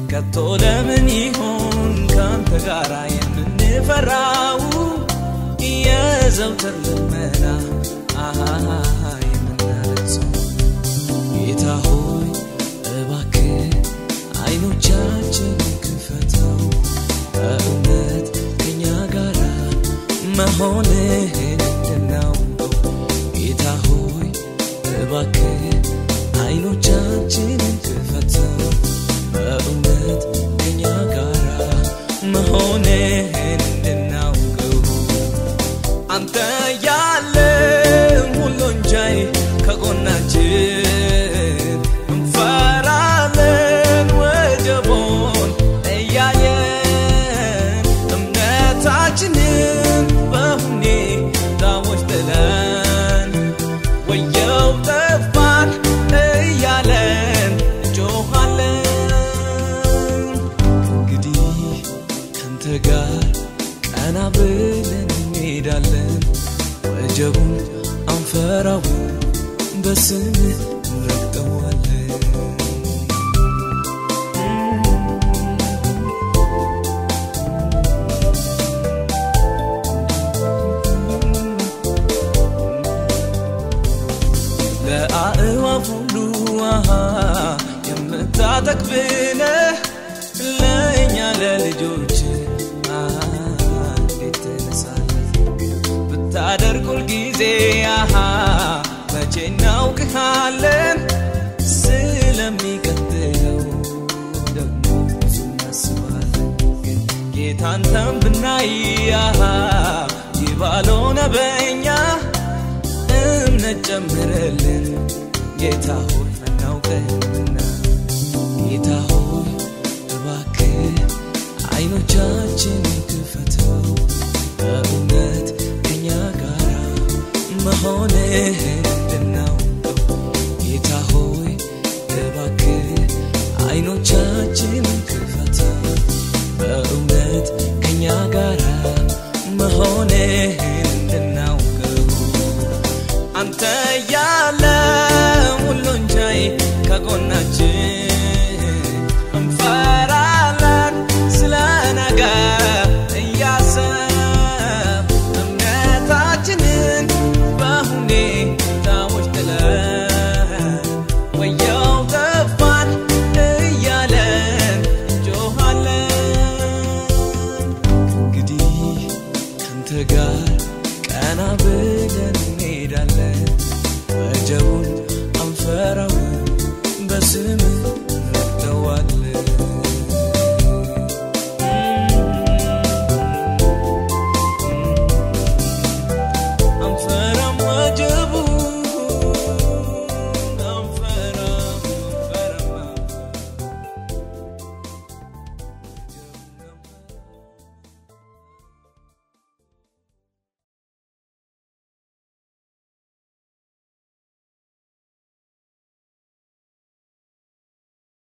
ከቶ ለምን ይሆን ካንተ ጋራ የምንፈራው የዘውትር ልመና አሃ የምናለቅሰው ጌታ ሆይ እባክህ አይኖቻችን ክፈተው በእውነት ከኛ ጋራ መሆንህን እንድናውቀው ጌታ ሆይ እባክህ አይኖቻችንን ክፈተው በእውነት ከኛ ጋራ መሆንህን እንድናውቀው አንተ ያለ ሁሉን ቻይ ከጎናችን እንፈራለን ወጀቦን እያየን እምነታችንን በሁኔታዎች ጥለን ወየው ጠፋን እያለን እንጮኻለን እንግዲህ ካንተ ጋር ቀና ብለን እንሄዳለን ወጀቡን አንፈራው በስምህ እንረግጠዋለን ለአእዋፍ ሁሉ አሃ የምታጠግብነህ ለእኛ ለልጆች አሃ እንዴት ትነሳለህ ብታደርግ ሁልጊዜ አሃ መቼ እናውቅሃለን ስለሚቀጥለው ደግሞ ብዙ እናስባለን ግን ጌታ አንተን ብናይ አሃ ይባልሆነ በእኛ እምነት ጨምረልን ጌታ ሆይ አናውቅህምና ጌታ ሆይ እባክህ አይኖቻችን ክፈተው በእውነት ከኛ ጋራ መሆንህን እንድናውቀው ጌታ ሆይ እባክህ አይኖቻችን